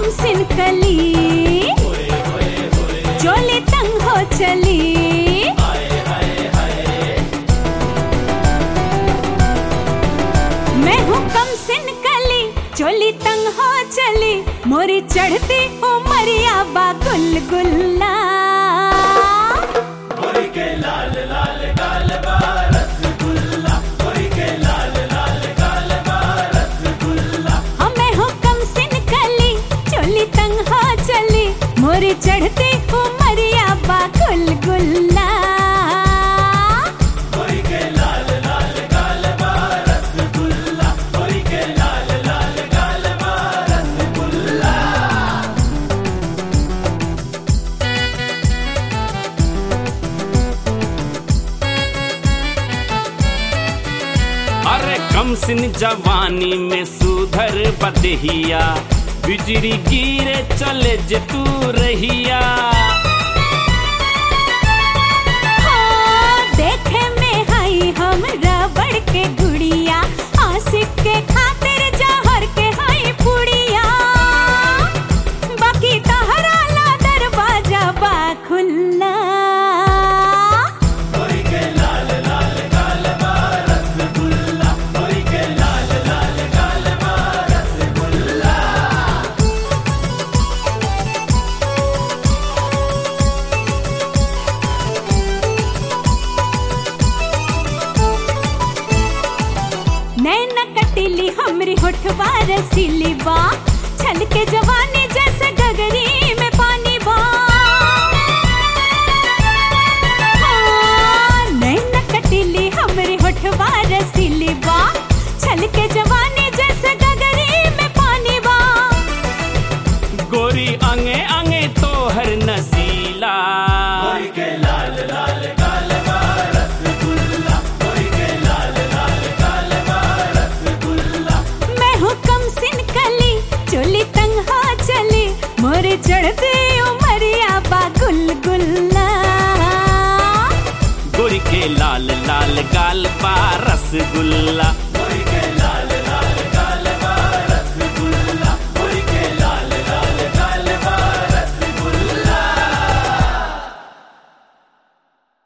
कम सिन कली चोली तंग हो चली मैं हूँ कम सिन कली चोली तंग हो चली मोरी चढ़ती उमरिया बा गुलगुल्ला हमें हुक्म सिन कली चोली तंग हो चली मोरी चढ़ती उमरिया बा गुलगुल्ला अरे कम सिन जवानी में सुधर बदहिया बिजली गिरे चले जे तू रहिया हाँ, देखे में हई हम रबड़ के गुड़िया आशिक के खातिर जहर के हई पुड़िया बाकी तहरा ला दरवाजा बा खुल्ला नैन कटिली हमरी होठवा रसीली बा छल के जवानी जैसे गगरी में पानी बा हाँ, नैन कटिली हमरी होठवा रसीली बा छल के जवानी जैसे गगरी में पानी बा गोरी अंगे अंगे तो हर नसीला मैं हूँ कम सिन कली चोली तंग हो चली मोरे चढ़ते उमरिया बा गुलगुल्ला गोरी के लाल लाल गाल बा रसगुल्ला